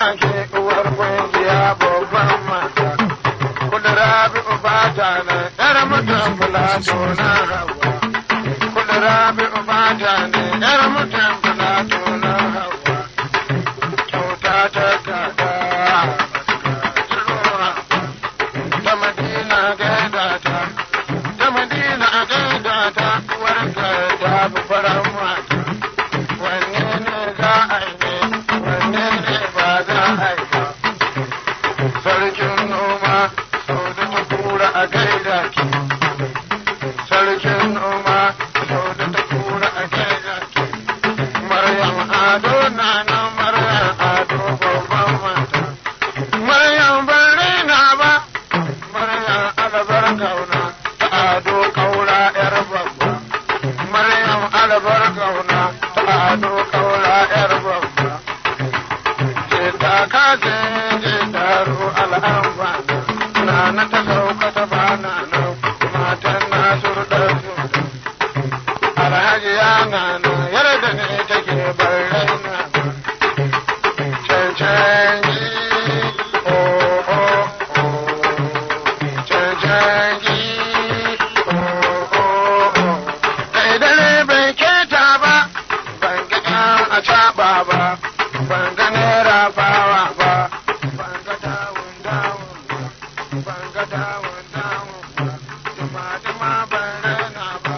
ake uwar kungiya babban mata. Kudura bi ubata na yar mutum filato na hawa. Kudura bi ubata na yar mutum filato na hawa. Kyauta ta kada. Ta madina gaida ta. Ta madina gaida ta. Uwarka ta fi faran mata. Wanne ne za a yi ne? Wanne ne ba za a yi ba? Sarkin noma sau da ta kura a gaida ki. Sarkin noma sau da ta kura a gaida ki. Maryam Ado na nan Maryam Ado babban mata. Maryam ban raina ba. Maryam alabar kauna ta Ado kaura yar babba. Maryam alabar kauna ta Ado kaura yar babba. ta kaje je taro al'amba na na ta sauka ta bana nan matan na surda su alhaji ya na nan yarda ne take bar raina cancanci oh oh oh cancanci oh oh oh kai dare bai keta ba ban ga a caɓa ba ban ga naira bawa ba ban ga dawun dawun ba ban ga dawun dawun ba duma duma ban raina ba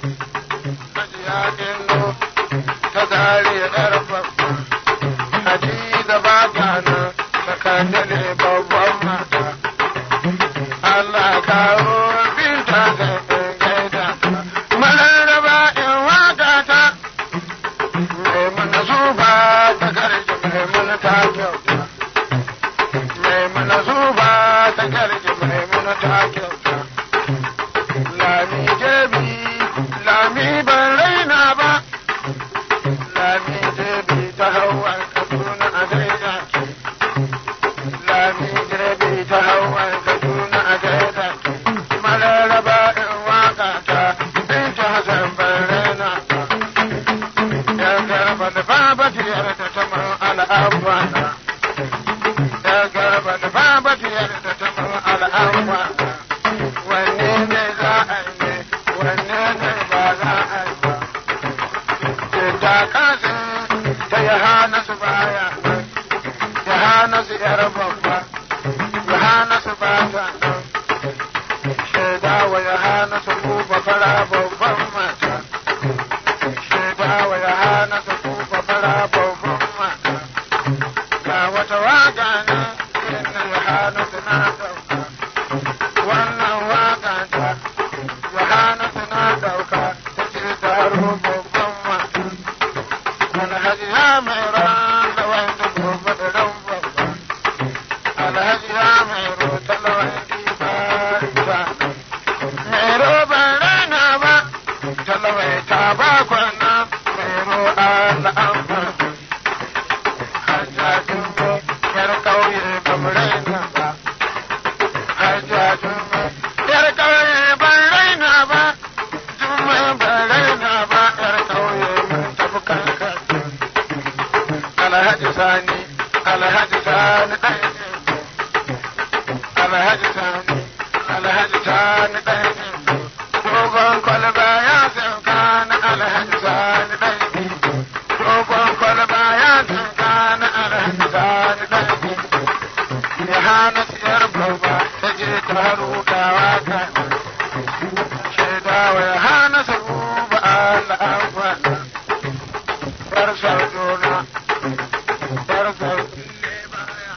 hajiya indo ta zare yar babba hadiza ba ta nan sakandare babban mata Allah kawo binta ga gaida mararraba in waka ta Maimuna zuba ta garji maimuna ta kyauta. Maimuna zuba ta garji maimuna ta kyauta. Lami jebi, lami ban raina ba. Lami jebi ta hawa Kaduna a gaida ki. Lami jebi ta hawa Kaduna a gaida ki. Mararaba in waka ta, in ta Hassan ban raina ba. Ya garba da baba tiyar da ta man al'amwana. Ya garba da baba tiyar da ta man al'amwana. Wanne ne za a yi ne, wanne ne ba za a yi ba. Ce ta kasa ta ya hana su baya nan, ya hana su yar babba, ya hana su ba ta nan. Shaida wa ya hana su buba fara babban mata. Shaidawa ya hana su kufa fara babban mata. Ga wata waka na inda ya hana su na ɗauka. Wannan waka ta ya hana su na ɗauka ta ce taro babban mata. Alhaji ya mai ran da wanda gobe da ran babba. Alhaji ya mai rota da wanda ba ta. Mai roba rana ba. talawai ta ba kwana mai ro'a da amfani. Hajjajin mu yar ƙauye ba mu raina ba. Hajjajin mu yar ƙauye ban raina ba. Jummai ban raina ba yar ƙauye mun tafi kankan. Alhaji Sani, Alhaji Sani ɗaya ne. Alhaji Sani, Alhaji Sani ɗaya ne. Dogon kwalba ya sauka na alhaji sani ɗaiɗi. Dogon kwalba ya sauka na alhaji sani ɗaiɗi. Ya hana siyar babba ta je ta rugawa ka. Shaidawa ya hana su ba Allah amfana. Yar saudona, yar saudile baya.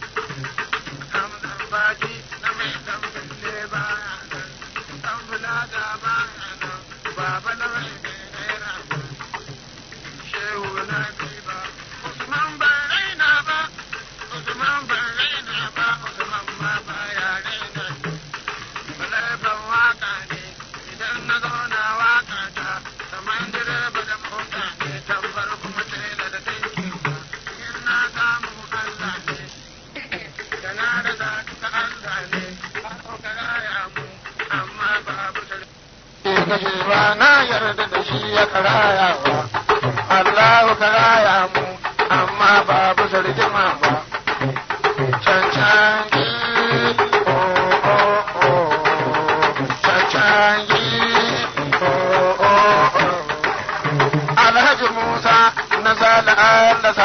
Hamdan baki na mai tambile baya. Tambulaga baya nan, baba na mai naira. Shehu na ba, Usman ban raina ba, Usman ban raina ba, Usman ma baya raina. Balai ban waka ne, idan na zauna waka ta, kamar direba da mota ne, tambar kuma tela da tanki ba. In na samu Allah ne, da na rasa ta Allah ne, ka raya mu, amma babu sarki. kashe ba na yarda da shi ya karayawa. Allah ka raya mu, amma babu sarjima ba.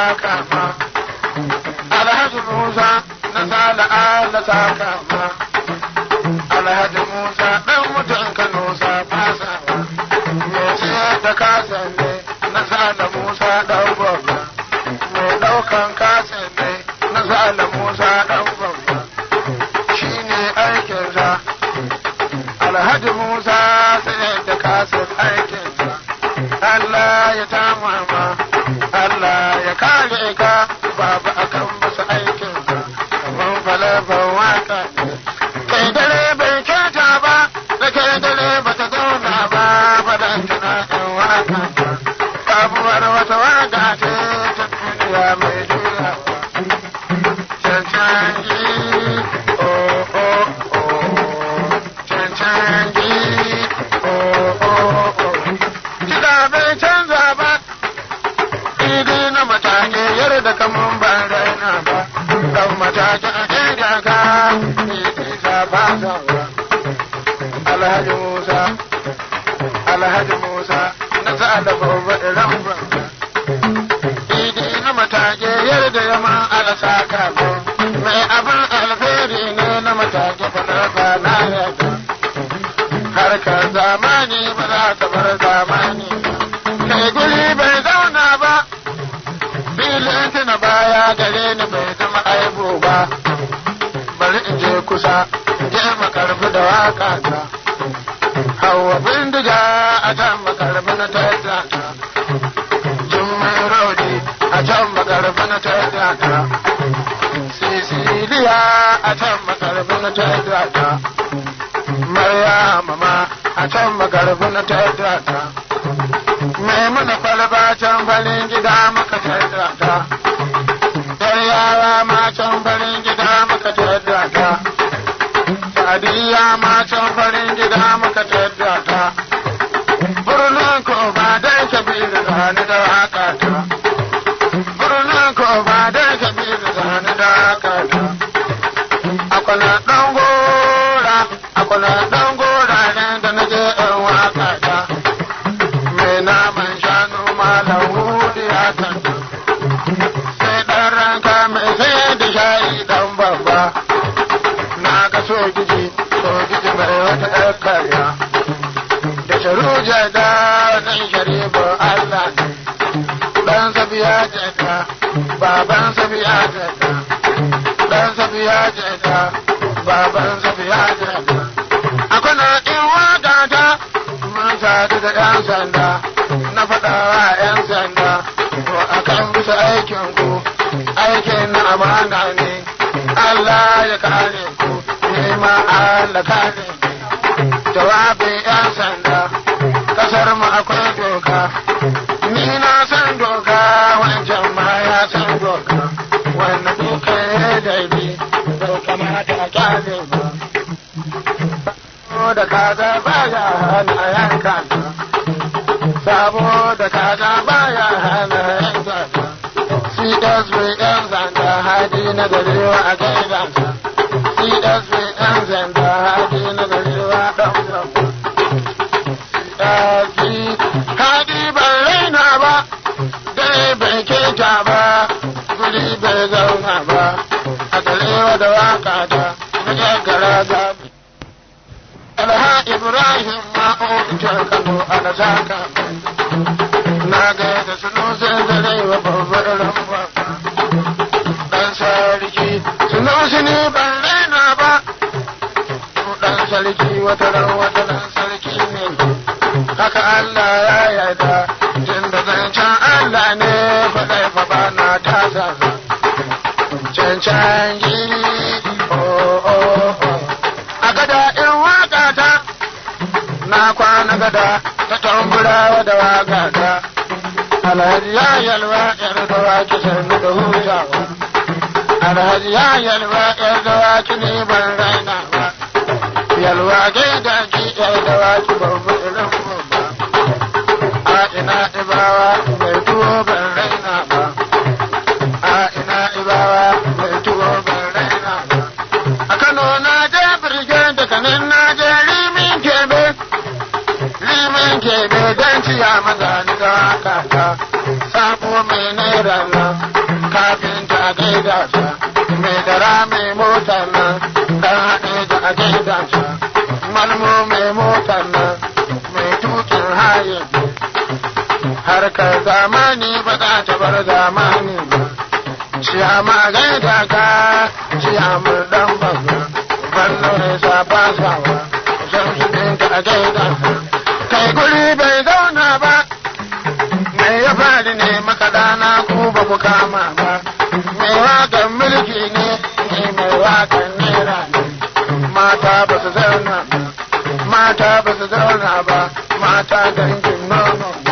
saka ma alhaji musa na sala ala saka ma alhaji musa dan mutum kano sa fasa me siyar da kasan ne na sala musa dan gwamna me daukan kasan ne na sala musa dan gwamna shine aikinsa alhaji musa sayar da kasan aikinsa Allah ya tamama Allah ya kare ka babu akan musu aikinsa kamar falafan waka kai dare bai kyauta ba da kai dare ba ta zauna ba fadan tana yan waka sabuwar wata waka ce ta duniya mai juyawa cancanci oh oh oh cancanci oh oh oh kiɗa bai canza ba idi na matake yarda kaman ban raina ba dan matake a ɗaya ka idi ta ba alhaji musa alhaji musa na sa da babba iran banka idi na matake yarda yama alasa ka mai abin alheri ne na matake fa na yadda harkar zamani ba za ta bar zamani kai guri bai zauna ba filin tuna baya gare ni bai zama aibu ba bari in je kusa in je makarfi da waka ta hawa bindiga a can makarfi na taita ta jummai rodi a can makarfi na taita ta sisiliya a can makarfi na taita ta Maryama ma a can magarbi na taita ta. Mai mana kwalba can farin gida maka taita ta. Yar yara ma can farin gida maka taita ta. Sadiya ma can farin gida maka taita ta. Birnin ko ba dai kabiru zani da haka ta. Birnin ko ba dai kabiru zani da haka ta. Akwai ɗan gora kuna ɗan goraren da na je in waka ta mai naman shanu malam hudu ya tanta sai ɗan ranka mai sai da shayi ɗan babba na ga sojiji sojiji mai wata ƴar karya da sharuja da ɗan sharifu Allah ɗan sabiya jata baban sabiya jata ɗan sabiya jata baban sabiya jata akwana in waka ta mun sadu da yan sanda na faɗa wa yan sanda to akan bisa aikin ku aikin na amana ne Allah ya kare ku ne ma Allah kare jawabin yan sanda kasar mu akwai doka ni na san doka wancan ma ya san doka wannan doka ya daidai bai kamata a kyale ba da kaza baya hana yanka ta saboda kaza baya hana yanka ta csv yan zanda hadi na garewa a gaida ta csv yan zanda hadi na garewa dan gaba csv hadi ban raina ba dai bai keta ba guri bai zauna ba a garewa da waka ta na gara gabi alha ibrahim ma ofitar kano ana zaka na ga da suno sai zare wa babbar ramba dan sarki suno su ne ban raina ba dan sarki wata ran wata dan sarki ne haka Allah ya yarda jin da zancen Allah ne faɗai fa ba na tasa cancan yi oh oh oh a gada in waka ta na kwana gada ta tamburawa da waka ta alhaji ya yalwa yar da waki sannu da hutawa alhaji ya yalwa yar da waki ne ban raina ba yalwa gaida ki yar da waki babu irin ba a ina ibawa mai tuwo ban raina ba a ina ibawa mai tuwo ban raina ba a kano na je birgen da kanin na je limin kebe limin kebe don ciya maza ni da haka ta sabo mai naira na gaida sa mai dara mai motar nan dan haɗe da a gaida sa malmo mai motar nan mai tukin haye harkar zamani ba za ta bar zamani ba ciyama gaida ka ciyama dan babba ballo ne safa sawa shan su ɗinka a gaida ka kai guri bai zauna ba me ya faɗi ne makaɗana ku ba ku kama ba mai waƙan mulki ne ni mai waƙan nera ne mata ba su zauna ba mata ba su zauna ba mata dangin nono ne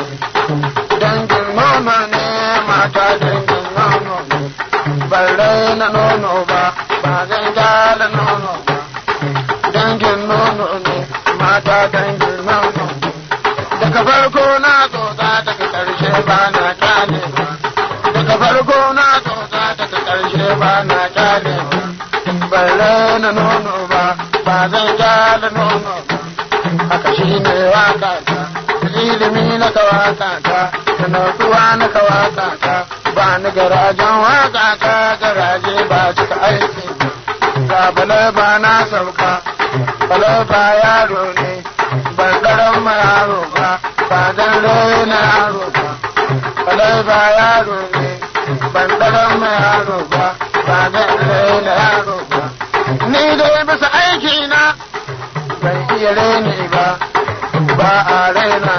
dangin nono ne mata dangin nono ne ban raina nono ba ba zan gyara nono ba dangin nono ne mata dangin nono ne daga farko na tsotsa daga ƙarshe ba na kyale ba daga farko na tsotsa daga ƙarshe ba na kyale ba ban raina nono ba ba zan gyara nono ba haka shi ne waka ta ilimi na ka waka ta da natsuwa na ka waka ta ba ni garajen waka ta garaje ba cika aiki ga bala ba na sauka bala ba yaro ne ban karan ma yaro ba ba dan na yaro ba bala ba yaro ne ban karan ma yaro ba ba dan na yaro ba ni dai bisa aiki na ban iya reni ba ba a raina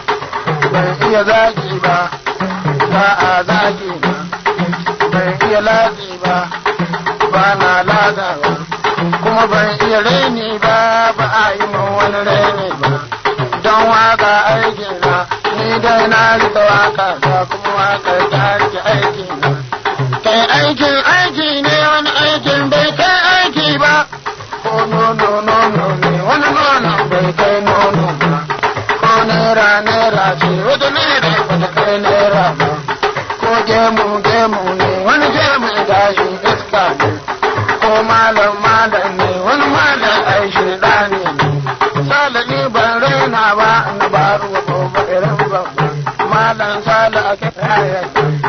ban iya zagi ba ba a zagi ba ban iya latsi ba ba na lagawa kuma ban iya reni ba ba a yi min wani reni ba don waka aiki na ni dai na rika waka ta kuma waka ta rike aiki na kai aikin aiki ne wani aikin bai kai aiki ba ko nono nono ne wani nono bai kai nono ba ko naira naira ce wata naira ba ta kai naira ba ko gemu gemu ne wani gemu gashi iska ne ko malam malam ne wani malam ai shirɗani ne sala ni ban raina ba na baro ko ba irin ba malam sala ake ayar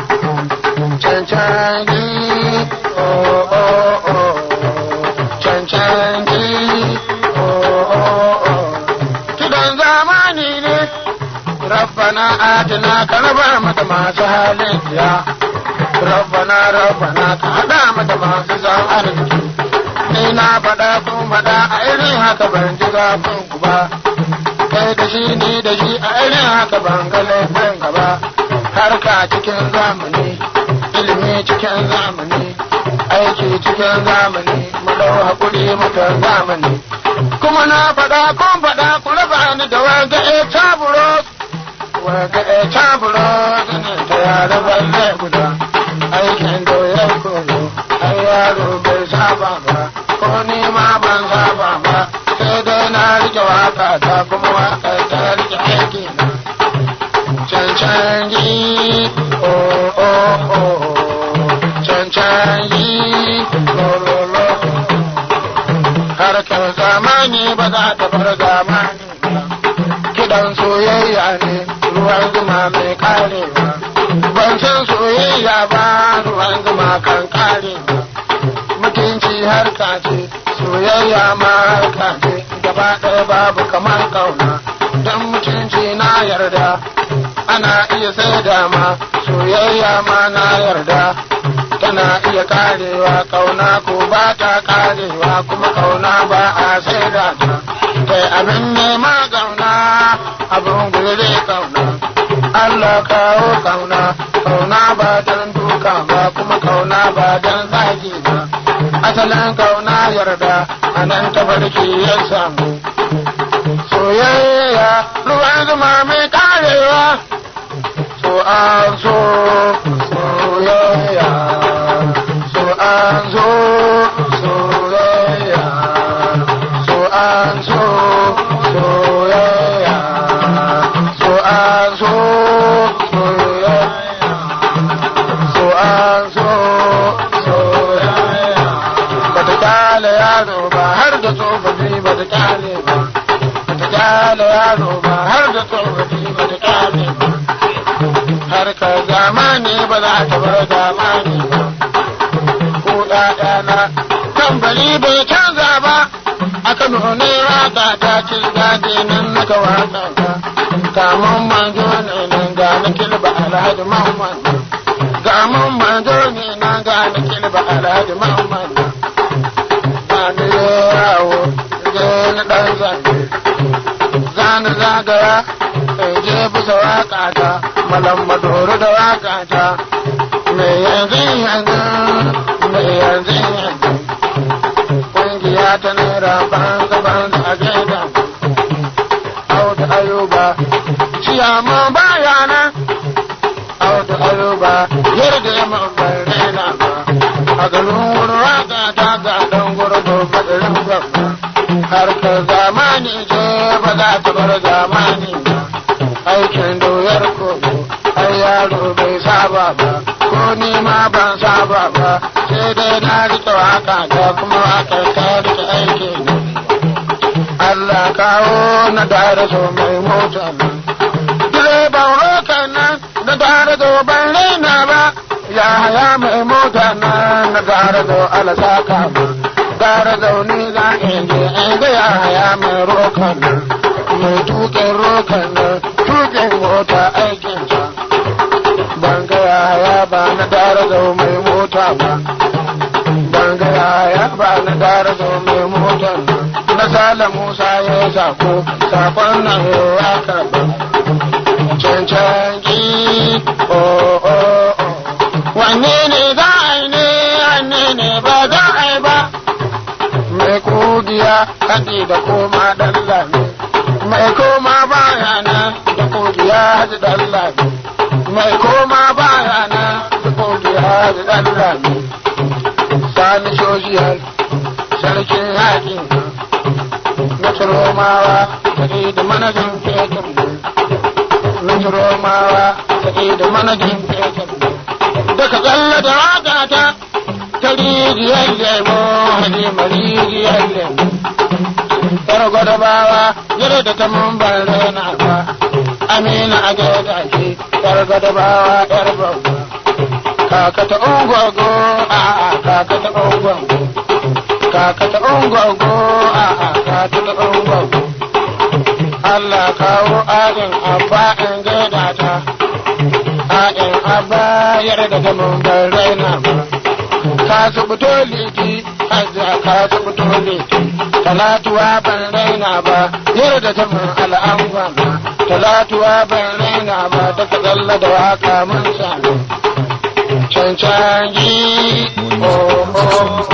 cancanci oh oh oh cancanci oh oh oh kidan zamani ne rabbana atina ka raba mata masu halin ya rabbana rabbana ka hada mata masu zan arziki ni na faɗa kun faɗa a irin haka ban ji zafin ku ba kai da shi ni da shi a irin haka ban ga laifin gaba harka cikin zamani ilimi cikin zamani aiki cikin zamani mu dau hakuri mutan zamani kuma na faɗa kun faɗa ku raba ni da wanga e taburo wanga e taburo ganin ta yara balle guda aikin da ya koyo ai yaro bai saba ba ko ni ma ban saba ba sai dai na rike waka ta kuma waka ta rike aiki na cancanci oh oh oh cancanci lo lo lo harkar zamani ba za ta bar zamani ba kidan soyayya ne ruwan zuma mai karewa ban san soyayya ba ruwan zuma kan karewa mutunci harka ce soyayya ma harka ce gaba ɗaya babu kamar kauna don mutunci na yarda ana iya sai ma soyayya ma na yarda tana iya karewa kauna ko ba ta karewa kuma kauna ba a sai da ta kai abin nema kauna abin gure kauna Allah kawo kauna kauna ba don duka ba kuma kauna ba don zagi ba asalin kauna yarda a nan tafarki ya samu soyayya ruwan zuma mai karewa so an so soyayya so an so soyayya so an so soyayya so an so soyayya so an so soyayya bata kyale yaro ba har da tsofaffi bata kyale ba bata kyale yaro ba har da tsofaffi bata kyale ba harkar zamani ba za ta bar zamani ba ‘ya'yana tambari bai canza ba a Kano ne waka ta ci daɗi nan naka waka ta kamun manzo ne nan ga na kilba alhaji Muhammad kamun manzo ne nan ga na kilba alhaji Muhammad ba ni yawo je na ɗan zanne zani zagaya in je bisa waka ta malam madoro da waka ta me yanzu yanzu me yanzu yanzu kungiya ta naira banza banza a gaida audu ayuba ciyama baya nan audu ayuba yarda ya mabar raina ba a garin wurin waka ta ga dan gurbu fadirin gwamna harkar zamani ce ba za ta bar zamani ba aikin doyar koyo ai yaro bai saba ba ko ni ma ban saba ba sai dai na rike waka da kuma waka ta rike aiki ne Allah kawo na dare so mai mota nan direban rokan nan na dare so ban raina ba ya haya mai mota nan na dare so alasaka ba dare zaune za in je in ga ya haya mai rokan nan mai tuƙin rokan nan tuƙin mota aikinsa ban ga yaya ba na dare zo mai mota ba ban ga yaya ba na dare zo mai mota na sala musa ya yi sako sakon nan ya karba cancanci o o o wanne ne za a yi ne wanne ne ba za a yi ba mai kugiya haɗi da koma ɗan lami mai koma baya nan da kugiya haɗi ɗan lami mai koma baya nan da kugiya haɗi ɗan lami sani shojiyar sarkin yaƙin na turomawa haɗi da manajin fekin na turomawa haɗi da manajin fekin daga tsalla da waƙata ta rijiyar lemo halima rijiyar lemo yar gwadabawa yar da ta mun ban rena ba amina a gaida shi yar gwadabawa yar babba kaka ta ungwago a a kaka ta ungwago kaka ta ungwago a a kaka ta ungwago Allah kawo ayin abba in gaida ta ayin abba yar da ta mun ban rena ba ka zubuto liti hajja ka zubuto liti talatuwa ban raina ba yarda ta mun al'amma talatuwa ban raina ba ta kalla da waka mun sami cancanci oh oh